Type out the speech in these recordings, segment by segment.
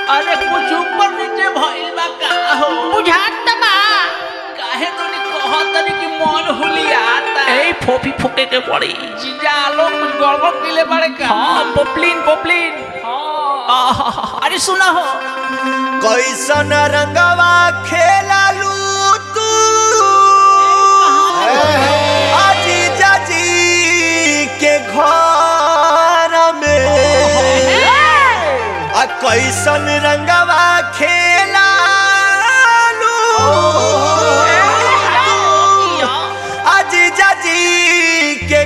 अरे कुछ ऊपर नीचे भइल बा का हो बुझात त बा काहे तनी कहत तनी कि मन हुलियाता ए फोफी फुके के पड़ी जीजा लोग कुछ गड़बड़ कइले बाड़े का हाँ पोपलिन पोपलिन हाँ आहा, अरे सुना हो कैसन रंगवा खेलालू तू आजी जाजी के घर में आ कैसन रंगवा खेलालू आजी जाजी के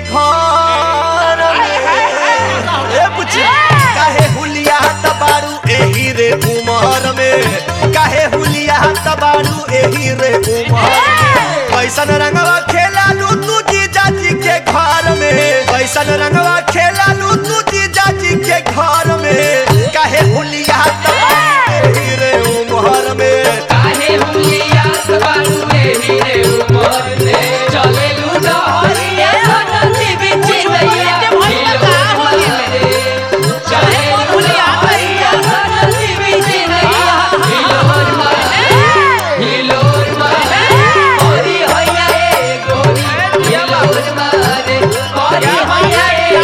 घर में ए बुच्ची काहे हुलिया तबारू एही रे उमर में काहे हुलिया तबारू एही रे उमर में कैसन रंगवा खेलालू तू जी जाजी के घर में कैसन रंगवा खेलालू तू जी जाजी के घर में काहे हुलिया तबारू एही रे उमर में काहे हुलिया बारू रे हीरे उमर ने चले लूडो हरिया नदी बिच दैया भइल का होइले चले हुलिया हरिया नदी बिच दैया हिलोर मारे हिलोर मारे ओरी होइया ए गोरी हिलोर मारे ओरी होइया ए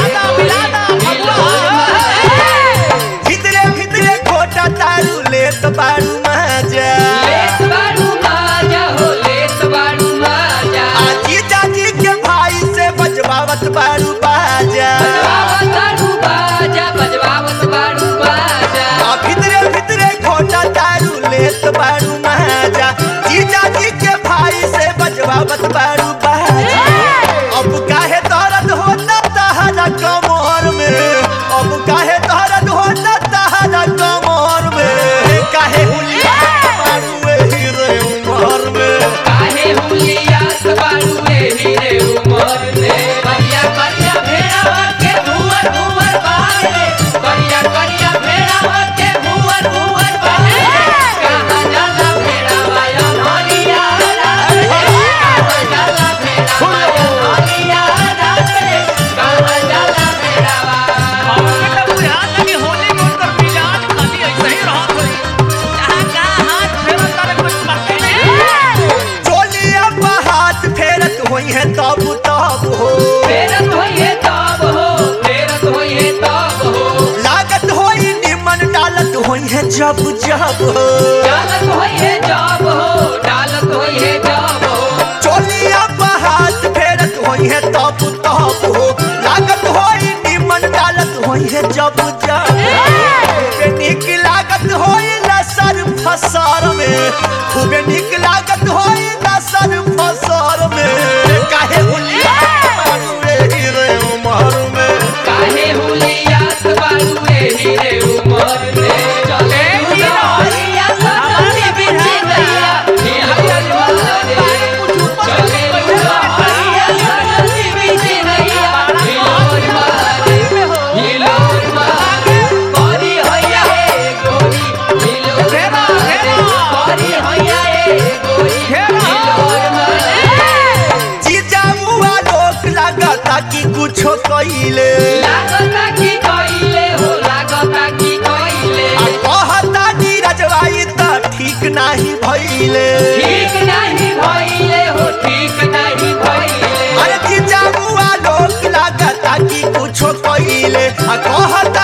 हिलोर मारे भितरे भितरे खोटा तारू लेत बारू मजा लेत बारू माजा हो लेत बारू माजा आजी जाजी के भाई से बजवावत बारू बाजा बजवावत बारू बाजा बजवावत बारू बाजा आ भितरे भितरे खोटा दारू लेत बारू महाजा जीजा जी के भाई से बजवावत बारू बाजा अब काहे दर्द होता तहरा कमर में अब काहे दर्द होता तहरा कमर में काहे हुलिया बारू एही रे उमर में काहे हुलिया बारू रे हीरे उमर ने करिया करिया भेड़ावा के भुवर भुवर बारे करिया करिया भेड़ावा के भुवर भुवर बारे कहाँ जाला भेड़ावा या हरिया रात रे कहाँ जाला भेड़ावा या हरिया रात रे कहाँ जाला भेड़ावा हमके त बुझात लगी होली में उनकर मिजाज खाली ऐसे ही रहत होई कहाँ कहाँ हाथ फेरत तारे कुछ पते नहीं चोलिया पर हाथ फेरत होई है तब तब हो फेरत होइए तब हो फेरत होइए तब हो लागत होई निमन डालत होई है जब जब हो डालत होइए जब हो डालत होइए जब हो चोलिया पर हाथ फेरत होई है तब तब हो लागत होई निमन डालत होई है जब जब खूबे निक लागत होई लसर फसर में खूबे निक लागत होई लसर फसर में काहे हुलिया मारू रे हीरे उमर में काहे हुलिया बारू रे हीरे उमर ने चले हुलिया नदी बिच दैया हिलोर मारे चले हुलिया नदी बिच दैया हिलोर मारे हिलोर मारे करी होइया ए गोरी हिलोर मारे करी होइया ए गोरी हिलोर मारे जीजा मुआ लोक लागता कि कुछो कइले लागता की कइले हो लागता की कइले आ कहता नीरजवाई त ठीक नाही भइले ठीक नहीं भइले हो ठीक नहीं भइले अरे जीजा मुआ लोक लागता कि कुछो कइले आ कहता